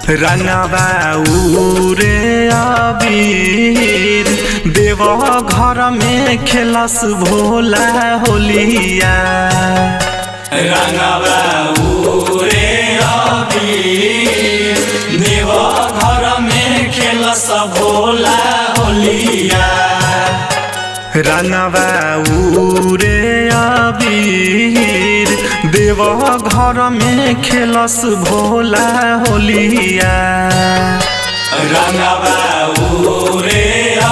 रंगवा उरे अबीर देव घर में खेलस भोला होलिया रंगवा उरे अबीर देव घर में खेलस भोला होलिया रंगवा उरे अबीर देव घर में खेलस भोला होलिया रंगवा उरे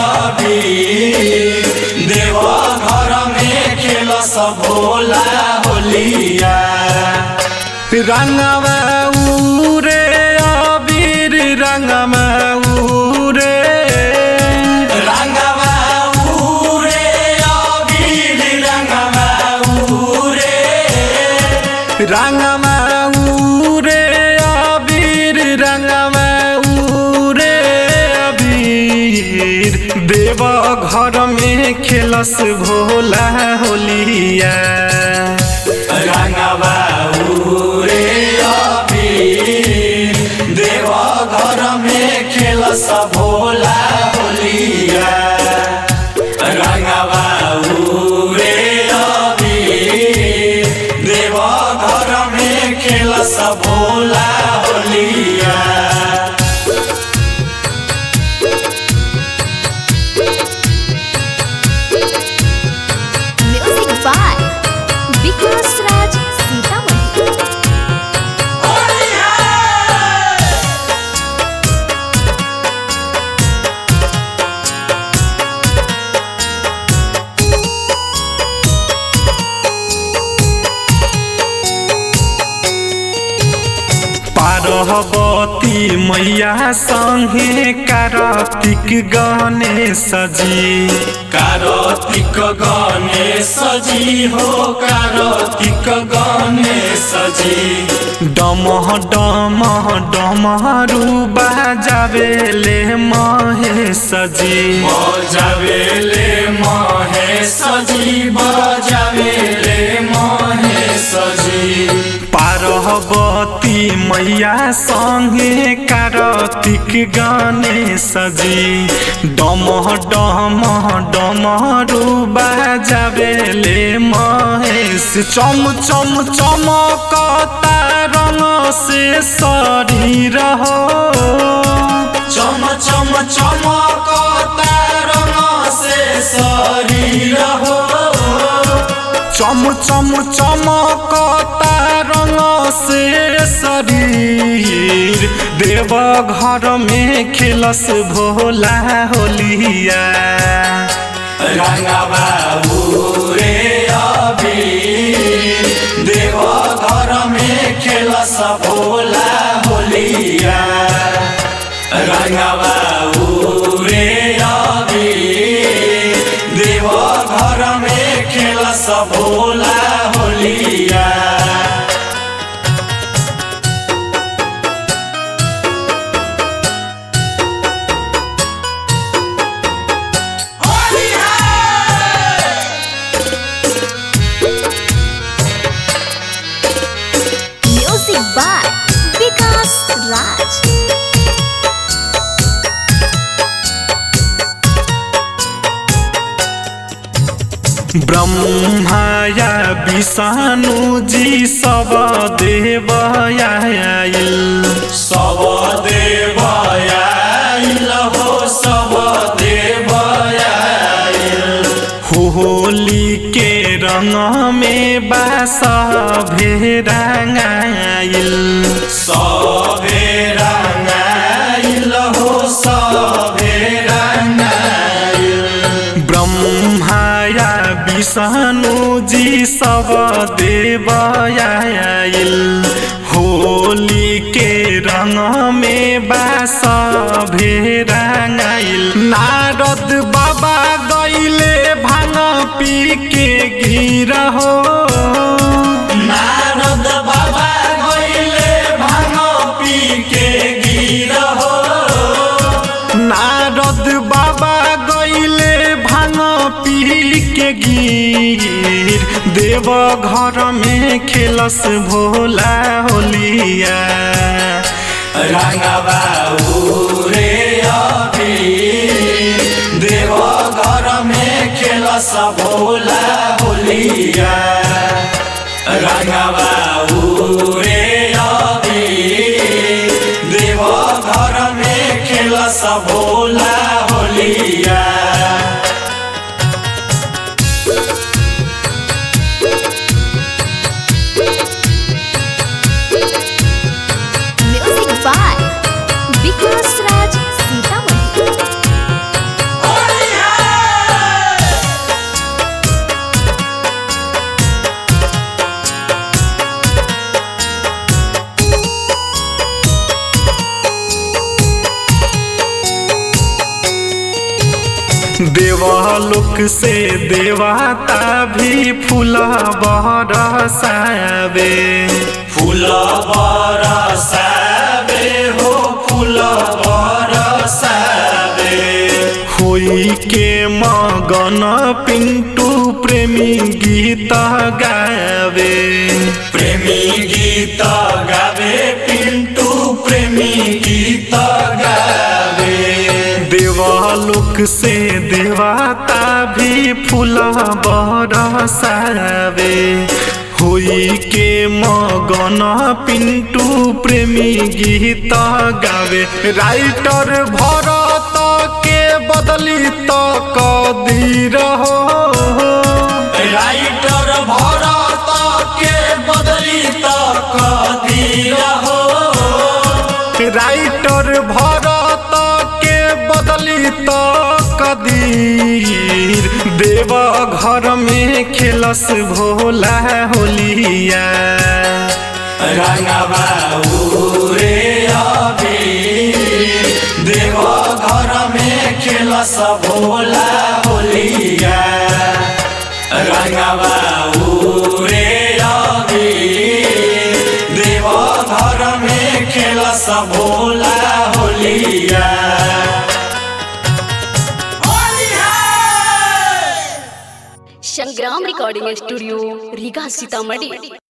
अबीर देव घर में खेलस भोला होलिया रंगवा उरे अबीर रंगवा उरे रंगवा उरे अबीर रंगवा उरे रंगवा उरे अबीर रंगवा उरे अबीर देव घर में खेलस भोला होलिया रंगवा उरे अबीर देव घर में खेलस भोला होलिया रंगवा उरे अबीर देव घर में खेलस भोला होलिया म्यूजिक बाय विकास राज सीतामढ़ी पार्वती मैया संगे कार्तिक गणेश जी कार्तिक गणेश जी हो कार्तिक गणेश जी डमह डमह डमहरू बाजावेले महेश जी बजावेले महेश जी बजावेले महेश जी पार्वती मैया संगे कार्तिक गणेश जी डमह डमह डमहरू बाजावेले महेश चम चम चमकता रंग से शरीर हो चम चम चमकता रंग से शरीर हो चम चम चमकता रंग से शरीर देव घर में खेलस भोला होलिया रंगवा उरे अबीर देव घर में खेलस भोला होलिया रंगवा उरे अबीर देव घर में खेलस भोला होलिया म्यूजिक बाय विकास राज ब्रह्माया विषाणु जी सब देव आयल सब देव आइल हो सब देव आइल होली के रंग में बास भेराइल सभे रंगाइल हो सभे रंगाइल ब्रह्माया विषाणु जी सब देव आयल होली के रंग में बास भेराइल नारद बाबा गईले भांग पी के गिर हो नारद बाबा गइले भांग पी के गिर हो नारद बाबा गईले भांग पी के गिर देव घर में खेलस भोला होलिया रंगवा उरे अबीर देव घर में खेल भोला होलिया रंगवा उरे अबीर देव घर में खेल भोला होलिया म्यूजिक बाय विकास राज सीतामढ़ी देवलोक से देवता भी फूला बरसावे फूल बरसावे हो फूल बरसावे होई के मगन पिंटू प्रेमी गीत गावे प्रेमी गीत गावे पिंटू प्रेमी गीत गावे देवलोक से देवता भी फूला बरसावे होई के मगन पिंटू प्रेमी गीत गावे राइटर भरत के बदली तो कदीर हो राइटर भरत के बदली तो कदीर हो राइटर भरत के बदली तो कदीर देव घर में खेलस भोला होलिया रंगवा उरे अबीर देव घर में खेल भोला होलिया रंगवा उरे अबीर देव घर में खेल भोला होलिया संग्राम रिकॉर्डिंग स्टूडियो रीगा सीतामढ़ी